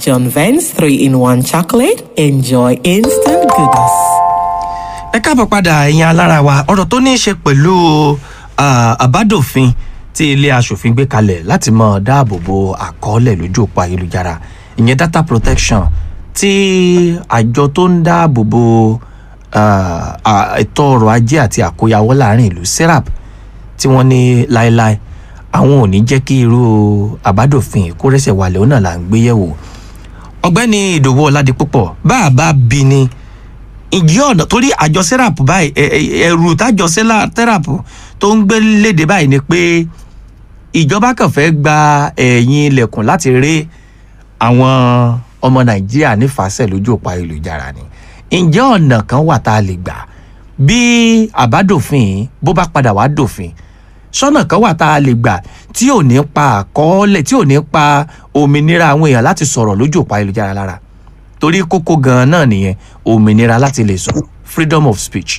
John Vance 3 in 1 chocolate. Enjoy instant goodness. ẹ káàbọ̀ padà ẹ̀yin alára wa ọ̀rọ̀ tó ní í ṣe pẹ̀lú ah, àbádòfin tí ilé aṣòfin gbé kalẹ̀ láti mọ dáàbò bo àkọọ́lẹ̀ lójú òpó ayélujára ìyẹn data protection tí àjọ tó ń dáàbò bo ah, ah, ètò ọrọ̀ ajé àti àkóyawọ́ láàrin ìlú serap tí wọ́n ní láéláé àwọn ò ní jẹ́ kí irú àbádòfin kó rẹ́sẹ̀ wálẹ̀ ó náà là ń gbé yẹ̀wò ọ̀gbẹ́ni ìdòwú ọ̀làdìpúpọ̀ bá a bá bí ni ìjẹ́ ọ̀nà torí àjọ serap báyìí ẹ- ẹ- ẹ̀rù tájọ serap tó ń gbé léde báyìí ni pé ìjọba kàn fẹ́ gba ẹ̀yìn ilẹ̀kùn láti rí àwọn ọmọ nàìjíríà nífàsẹ̀ lójú òpó ayélujára ni ǹjẹ́ ọ̀nà kan wà tá a lè gbà bí àbádòfin yìí bó bá padà wá dòfin sọ́nà kan wà tá a lè gbà tí ò ní pa àkọọ́lẹ̀ tí ò ní pa òmìnira àwọn èèyàn láti sọ̀rọ̀ lójú òpó ayélujára lára torí kókó gan-an náà nìyẹn òmìnira láti lè sọ̀rọ̀ freedom of speech.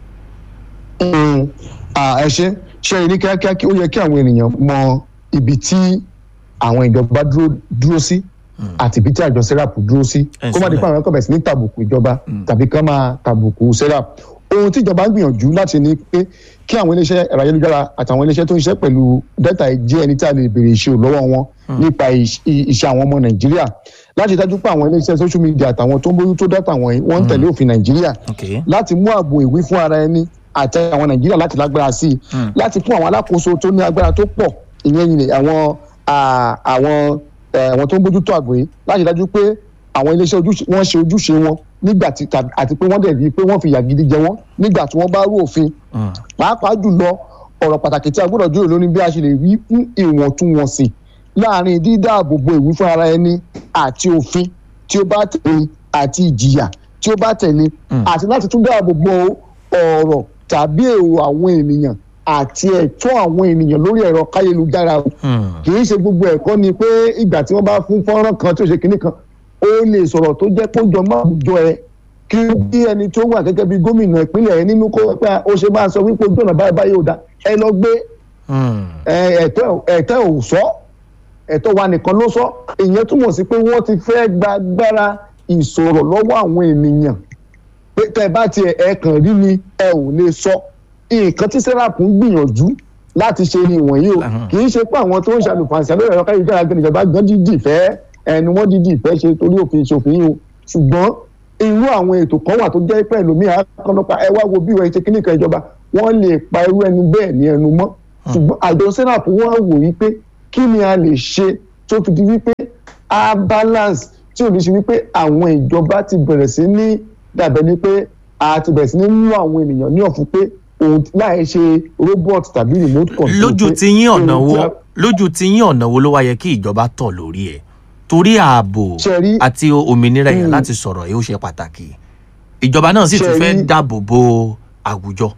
Mm, ah, ẹ ṣe ṣe ní kíákíá kí ó yẹ kí àwọn ènìyàn mọ ibi tí àwọn ìjọba dúró dúró sí àti ibi tí àjọ serap dúró sí Ẹ kó má di sọ pé àwọn ẹ̀kọ́ bẹ̀rẹ̀ sí ní tàbùkù ìjọba tàbí kán máa tàbùkù serap ohun tí ìjọba ń gbìyànjú láti ní pé kí àwọn iléeṣẹ́ ẹ̀rọ ayélujára àtàwọn iléeṣẹ́ tó ń ṣiṣẹ́ pẹ̀lú data yìí jẹ́ ẹni tí a lè béèrè ìṣirò lọ́wọ́ wọn nípa ìṣ- i- iṣẹ́ àwọn ọmọ nàìjíríà láti dájú pé àwọn iléeṣẹ́ social media àtàwọn tó ń bójú tó data wọ̀nyí wọ́n ń tẹ̀lé òfin nàìjíríà Okay. láti mú ààbò ìwí fún ara ẹni àti àwọn nàìjíríà láti lágbára sí i láti fún àwọn alákòóso tó ní agbára tó pọ̀ ìyẹn ni àwọn à, àwọn ẹ, àwọn tó ń bójútó àgbò yìí láti dájú pé àwọn iléeṣẹ́ ojúṣe wọ́n ṣe ojúṣe wọn nígbà tí tàbí- àti pé wọ́n dẹ̀ rí i pé wọ́n fi ìyà gidi jẹ wọ́n nígbà tí wọ́n bá rú òfin Mm. pàápàá jùlọ ọ̀rọ̀ pàtàkì tí a gbọ́dọ̀ jùlọ lórí bí a ṣe lè rí fún ìwọ̀ntúnwọ̀nsì láàrin dídáàbòbò ìwí fún ara ẹni àti òfin tí ó bá tẹ̀lé àti ìjìyà tí ó bá tẹ̀lé àti láti tún dáàbòbò ọ̀rọ̀ tàbí èrò àwọn ènìyàn àti ẹ̀tọ́ àwọn ènìyàn lórí ẹ̀rọ káyélujára o Hmm. kì í ṣe gbogbo ẹ̀kọ́ ni pé ìgbà tí wọ́n bá fún fọ́nrán kan tó ṣe kinní kan ó lè sọ̀rọ̀ tó jẹ́ kó jọ máa jọ ẹ kí bí ẹni tó wà gẹ́gẹ́ bí gómìnà ìpínlẹ̀ ẹ nínú kó pé ó ṣe máa sọ wípé ojú ọ̀nà báyìí báyìí ò dá ẹ lọ gbé Hmm. ẹ, ẹ̀tọ́ ẹ̀tọ́ ò sọ ẹ̀tọ́ wa nìkan ló sọ ìyẹn túmọ̀ sí pé wọ́n ti fẹ́ gba agbára ìsọ̀rọ̀ lọ́wọ́ àwọn ènìyàn pé tẹ́ ẹ bá tiẹ̀ ẹ kàn rí ni ẹ ò lè sọ nǹkan tí serap ń gbìyànjú láti ṣe ni ìwọ̀nyí o Ahun. kì í ṣe pé àwọn tó ń ṣàlùfàǹsì lórí ẹ̀rọ káyọ̀dára gan ìjọba gan dídì fẹ́ ẹni wọ́n dídì fẹ́ ṣe torí òfin ṣòfin yìí o ṣùgbọ́n irú àwọn ètò kan wà tó jẹ́ pé ẹlòmíà kọ́nọ́pá ẹ wá wo bí ìwà ìṣe kíníkan ìjọba wọ́n lè pa irú ẹni bẹ́ẹ̀ ní ẹnu mọ́ ṣùgbọ́n àjọ serap wọ́n wò wípé kí ni a lè ṣe tó fi di wípé a balance tí ò ní ṣe wípé àwọn ìjọba ti bẹ̀rẹ̀ sí ní dàbẹ̀ ni pé a ti bẹ̀rẹ̀ sí ní mú àwọn ènìyàn ní ọ̀fun pé òun láì ṣe robot tàbí remote control. lójú pé ti yín ọ̀nà ohun wo tí a- lójú ti yín ọ̀nà wo ló wá yẹ kí ìjọba tọ̀ lórí ẹ̀ torí ààbò Ṣé rí- àti òmìnira èèyàn Hmm. láti sọ̀rọ̀ yìí ó ṣe pàtàkì ìjọba náà sì Ṣé tún fẹ́ rí- dáàbò bo àwùjọ.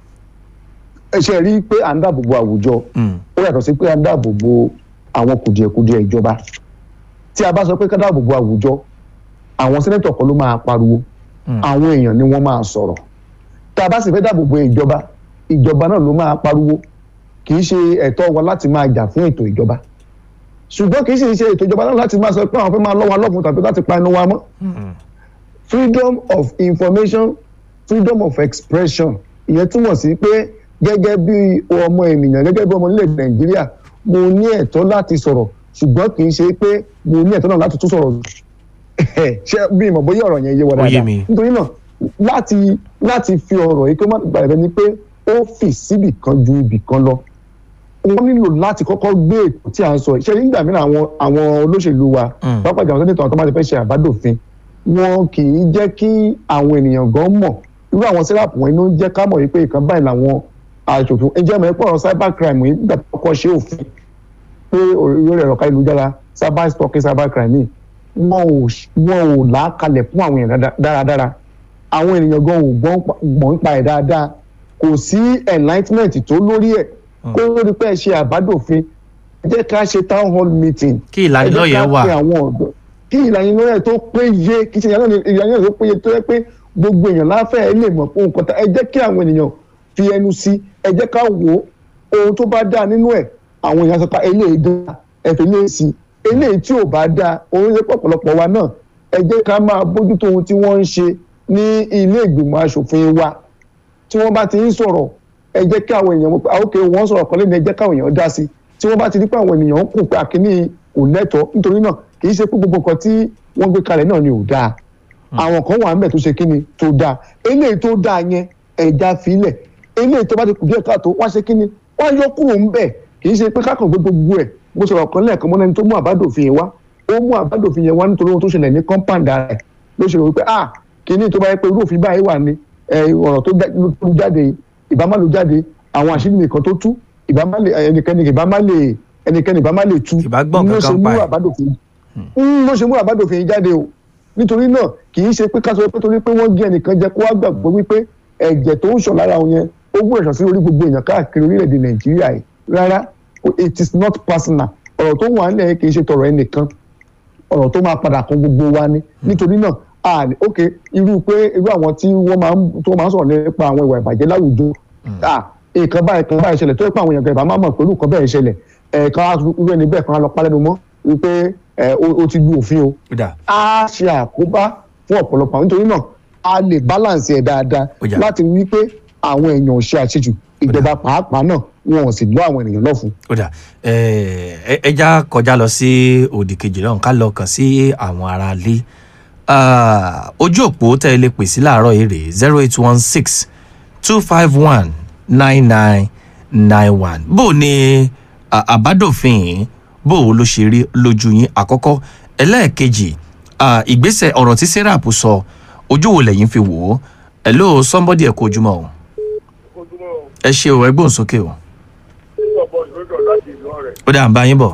ẹ ṣe rí i pé à ń dáàbò bo àwùjọ Hmm. ó yàtọ̀ sí pé à ń dáàbò bo àwọn kùdìẹ̀kudiẹ ìjọba tí a bá sọ pé ká dáàbò bo àwùjọ àwọn sẹ́nẹ́tọ̀ kan ló máa pariwo Hmm. àwọn èèyàn ni wọ́n máa sọ̀rọ̀ tá a bá sì fẹ́ dáàbò bo ìjọba ìjọba náà ló máa pariwo kì í ṣe ẹ̀tọ́ wa láti máa jà fún ètò ìjọba ṣùgbọ́n kì í sì ṣe ètò ìjọba náà láti máa sọ pé àwọn fẹ́ máa lọ́wọ́ alọ́fun tàbí láti pa ẹnu wa mọ́ Hmm. freedom of information freedom of expression ìyẹn túmọ̀ sí pé gẹ́gẹ́ bí ọmọ ènìyàn gẹ́gẹ́ bí ọmọ nílẹ̀ nàìjíríà mo ní ẹ̀tọ́ láti sọ̀rọ̀ ṣùgbọ́n kì í ṣe pé mo ní ẹ̀tọ́ náà láti tún sọ̀rọ̀ ṣé bí ìmọ̀ bóyá ọ̀rọ̀ yẹn yé wa Ó yé dáadáa mi. nítorí náà láti láti fi ọ̀rọ̀ yìí kó má gbàgbé ni pé ó fì síbì kan ju ibì kan lọ wọ́n nílò láti kọ́kọ́ gbé ètò tí a ń sọ ṣe nígbà mìíràn àwọn àwọn olóṣèlú wa Mm. pápá ìjà àwọn sẹ́nitọ̀ tó máa ti fẹ́ ṣe àbádòfin wọn kì í jẹ́ kí àwọn ènìyàn gan mọ̀ irú àwọn sẹ́ráàpù wọn inú jẹ́ ká mọ̀ wípé ìkan báyìí làwọn aṣòfin ẹjẹ́ mọ̀ ẹ́pọ̀ cyber crime yìí nígbà tó kọ́ ṣe òfin pé orí ẹ̀rọ káyélujára cyber stalking cyber crime yìí wọn ò wọn ò là á kalẹ̀ fún àwọn èèyàn dáadáa- dáradára àwọn ènìyàn gan ò gbọ́n pa- gbọ́n pa ẹ̀ dáadáa kò sí enlightenment tó lórí ẹ̀ kó lórí pé ẹ ṣe àbádòfin ẹ jẹ́ ká ṣe town hall meeting Kí ìlanilọ́yẹ̀ ẹ jẹ́ ká wà. pe àwọn ọ̀dọ́ kí ìlanilọ́yẹ̀ tó péye kí ṣe ìlanilọ́yẹ̀ tó péye tó yẹ pé gbogbo èèyàn láfẹ́ ẹ lè mọ̀ pé nǹkan tá ẹ jẹ́ kí àwọn ènìyàn fi ẹnu sí ẹ jẹ́ ká wò ó ohun tó bá dáa nínú ẹ̀ àwọn èèyàn sọ pé eléyìí dáa ẹ fi léè sí eléyìí tí ò bá dáa òun ṣe pọ̀pọ̀lọpọ̀ wa náà ẹ jẹ́ ká máa bójútó ohun tí wọ́n ń ṣe ní ilé ìgbìmọ̀ asòfin wa tí wọ́n bá ti ń sọ̀rọ̀ ẹ jẹ́ kí àwọn èèyàn àwọn òkè wọ́n sọ̀rọ̀ kan lẹ́nu ẹ jẹ́ káwọn èèyàn dá sí tí wọ́n bá ti rí pé àwọn ènìyàn ń kùn pé àkíní kò lẹ́tọ̀ọ́ nítorí náà kì í ṣe pé gbogbo nǹkan tí wọ́n gbé kalẹ̀ náà ni ò dáa àwọn kan wà ń bẹ̀ tó ṣe kíni tó dáa eléyìí tó dáa yẹn ẹ̀já filẹ̀ eléyìí tó bá ti kù díẹ̀ káàtó wá ṣe kíni wá yọ kúrò ń bẹ̀ kì í ṣe pé kákan gbé gbogbo ẹ̀ mo sọ̀rọ̀ kan lẹ́ẹ̀kan mọ́ lẹ́ni tó mú àbádòfin yẹn wá ó mú àbádòfin yẹn wá nítorí ohun tó ṣẹlẹ̀ ní compound rẹ̀ ló ṣe rò wípé ah kíní tó bá yẹ pé irú òfin báyìí wà ní ọ̀rọ̀ tó ló jáde ìbámá ló jáde àwọn àṣírí nìkan tó tú ìbámá lè ẹnikẹ́ni ìbámá lè ẹnikẹ́ni ìbámá lè tú Ìbá gbọ́n ló ṣe kankan mú pa ẹ̀. àbádòfin ń ló ṣe mú àbádòfin yìí jáde o nítorí náà kì í ṣe pé ká sọ pé torí pé wọ́n gé ẹnìkan jẹ kó wá gbàgbọ́ wípé ẹ̀jẹ̀ tó ń ṣàn lára òun yẹn ó gbọ́dọ̀ ṣàn sí orí gbogbo èèyàn káàkiri orílẹ̀-èdè nàìjíríà yìí rárá it is not personal ọ̀rọ̀ tó wà nílẹ̀ yẹn kì í ṣe tọ̀rọ̀ ẹnìkan ọ̀rọ̀ tó máa padà kan gbogbo wa ni nítorí náà a ní ok irú pé irú àwọn tí wọ́n máa ń tó máa ń sọ̀rọ̀ nípa àwọn ìwà ìbàjẹ́ láwùjọ ah nǹkan báyìí kan báyìí ṣẹlẹ̀ tó yẹ pé àwọn èèyàn kan ìbá máa mọ̀ pé irú nǹkan bẹ́ẹ̀ ṣẹlẹ̀ ẹ̀ẹ̀kan irú ẹni bẹ́ẹ̀ kan á lọ pálẹ́nu mọ́ wípé ẹ̀ ó ti lu òfin o ó dà á ṣe àkóbá fún ọ̀pọ̀lọpọ̀ àwọn nítorí náà a lè balance ẹ̀ dáadáa Ó yá. láti rí pé àwọn èèyàn ò ṣe àṣejù ìjọba pàápàá náà wọn ò sì lọ àwọn ènìyàn lọ́fun. ó dà ẹ ẹ já kọjá lọ sí òdì kejì lọ́hùn ká lọ kàn sí àwọn ará ilé Ah, ojú òpó tẹ́ ẹ lè pè sí láàárọ̀ yìí rèé zero eight one six two five one nine nine nine one bó o ní ah, àbádòfin yìí bó o ló ṣe rí lójú yín àkọ́kọ́ ẹlẹ́ẹ̀kejì ah, ìgbésẹ̀ ọ̀rọ̀ tí serap sọ ojú wo lẹ́yìn fi wò ó hello somebody ẹ̀ kó ojúmọ́ o ojúmọ́ ẹ ṣe o ẹ gbóhùn sókè o ìjọba ìlú láti ìlú ọ̀rẹ́ ó dà ń bá yín bọ̀.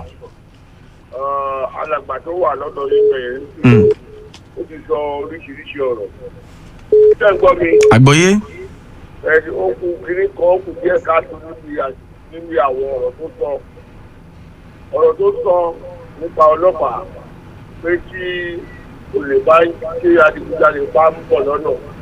alàgbà tó wà lọ́dọ̀ yìí bẹ̀rẹ̀ Mm. ó ti sọ oríṣiríṣi ọ̀rọ̀ ṣé ń gbọ́ mi àgbọ́yé ẹni ó kú kiri kan ó kù díẹ̀ káàtó níbi à- níbi àwọn ọ̀rọ̀ tó sọ ọ̀rọ̀ tó sọ nípa ọlọ́pàá pé kí olè bá ṣe adigunjalè bá ń bọ̀ lọ́nà